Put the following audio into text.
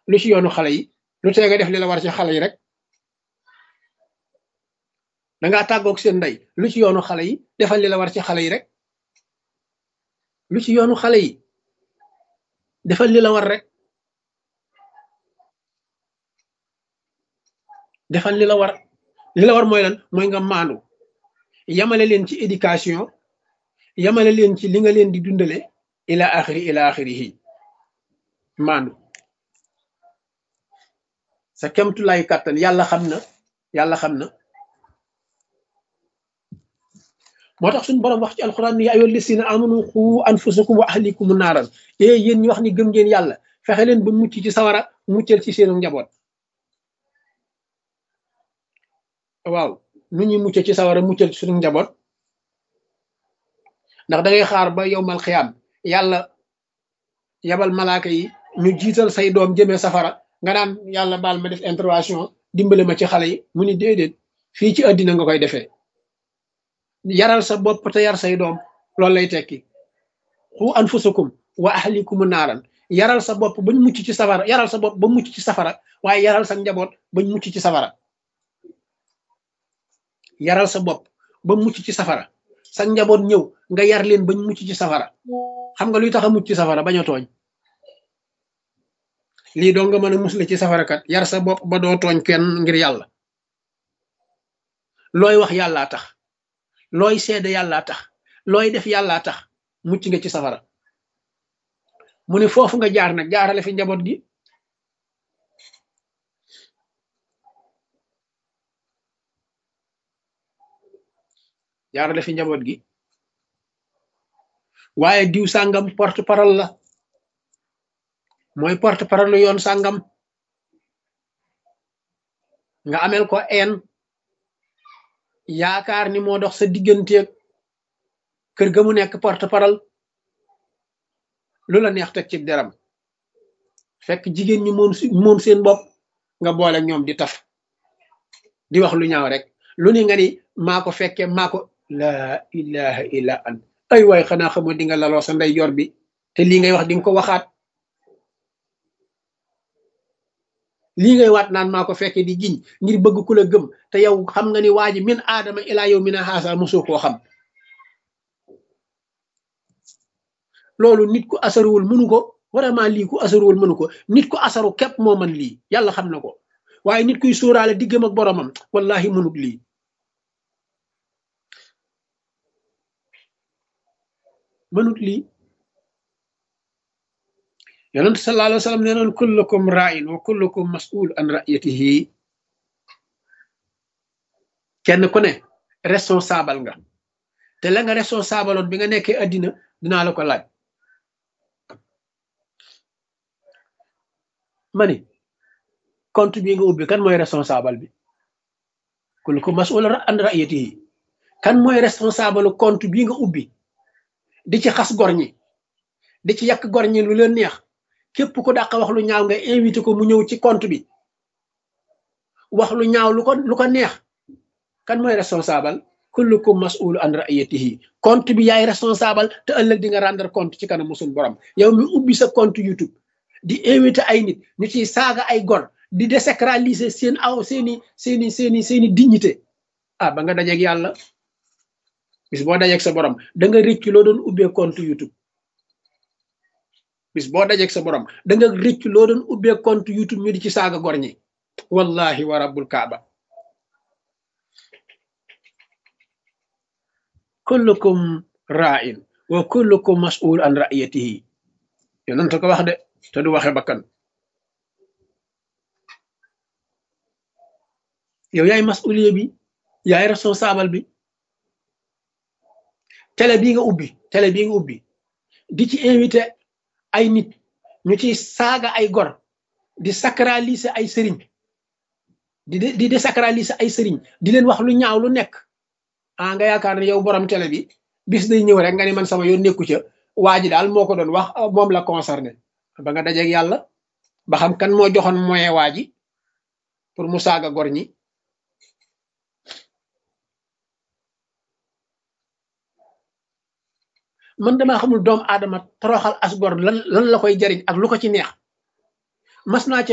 lu ci yoonu xale yi lu tee nga def li la war ci xale yi rek dangaa tàggoog seen ndey lu ci yoonu xale yi defal li la war ci xale yi rek lu ci yoonu xale yi defal li la war rek defal li la war li la war mooy lan mooy nga maandu yamale leen ci éducation yamale leen ci li nga leen di dundale ila axiri ila axirihi maandu sa kemtulaay kàttan yàlla xam na yàlla xam na moo tax suñu borom wax ci alxuraan ni yaa ayyuhal lazina amanu qu anfusakum wa ahlikum naaran ee yéen ñi wax ni gëm ngeen yàlla fexe leen ba mucc ci sawara muccal ci seenu njaboot waaw nu ñuy mucc ci sawara muccal ci suñu njaboot ndax da ngay xaar ba yowmal xiyaam yàlla yabal malaaka yi ñu jiital say doom jëmee safara nga naan yàlla baal ma def intervention dimbale ma ci xale yi mu ni déedéet fii ci àddina nga koy defee yaral sa bopp te yar say doom loolu lay tekki xu anfusakum wa ahlikum naaran yaral sa bopp bañ mucc ci safara yaral sa bopp ba mucc ci safara waaye yaral sa njaboot bañ mucc ci safara yaral sa bopp ba mucc ci safara sa njaboot ñëw nga yar leen bañ mucc ci safara xam nga luy tax a mucc ci safara bañ a tooñ lii doo nga mën a musle ci safara kat yar sa bopp ba doo tooñ kenn ngir yàlla looy wax yàllaa tax looy seede yàllaa tax looy def yàllaa tax mucc nga ci safara mu ne foofu nga jaar nag jaarale fi njaboot gi jaarale fi njaboot gi waaye diw sàngam porte parole la mooy porte parole yoon sàngam nga amel ko en yaakaar ni moo dox sa digganteeg kër ga mu nekk porte parole lu la neex teg ci deram fekk jigéen ñi moom moom seen bopp nga boole ñoom di taf di wax lu ñaaw rek lu ni nga ni maa ko fekkee maa ko laa ilaha illa an ay waay xanaa xamoo di nga laloo sa ndey jor bi te lii ngay wax di nga ko waxaat lii ngay waat naan maa ko fekkee di giñ ngir bëgg ku la gëm te yow xam nga ni waa ji min aadama ilaa yow mina xaasa mosoo koo xam loolu nit ku asaruwul mënu ko vraiment lii ku asaruwul mënu ko nit ku asaru képp moo man lii yàlla xam na ko waaye nit kuy sóoraale diggam ak boromam wallahi mënut lii mënut lii yonent sallallahu alayhi wa sallam nee noon kullukum ra'in wa kullukum mas'ul an ra'yatihi kenn ku ne responsable nga te la nga responsable oon bi nga nekkee addina dinaa la ko laaj ma ni compte bi nga ubbi kan mooy responsable bi kullukum mas'ul an ra'yatihi kan mooy responsable compte bi nga ubbi di ci xas gor ñi di ci yàq gor ñi lu leen neex képp ku dàq wax lu ñaaw nga invité ko mu ñëw ci compte bi wax lu ñaaw lu ko lu ko neex kan mooy responsable kullukum mas'ul an ra'yatihi compte bi yaay responsable te ëllëg di nga rendre compte ci kanam musul borom yow mi ubbi sa compte YouTube di invité ay nit ñu ciy saaga ay gor di désacraliser seen aw seeni seeni seeni seeni dignité ah ba nga dajeeg yàlla bis boo dajeeg sa borom da nga rëcc loo doon ubbee compte YouTube bis boo dajeeg sa borom da nga rëcc loo doon ubbee compte YouTube ñu di ci saaga gor ñi wallahi wa rabbul kaaba kullukum ra'in wa kullukum mas'ul an ra'yatihi yonent ko wax de te du waxe bakkan yow yaay mas'uliye bi yaay responsable bi télé bii nga ubbi télé bii nga ubbi di ci invité ay nit ñu ci saaga ay gor di sacraliser ay sëriñ di di désacraliser ay sëriñ di leen wax lu ñaaw lu nekk ah nga yaakaar ne yow borom télé bi bis day ñëw rek nga ni man sama yoon nekku ca waa ji daal moo ko doon wax moom la concerné ba nga dajeeg yàlla ba xam kan moo joxoon moyen waa ji pour mu saaga gor ñi man damaa xamul doomu aadama toroxal as gor lan lan la koy jariñ ak lu ko ci neex mas naa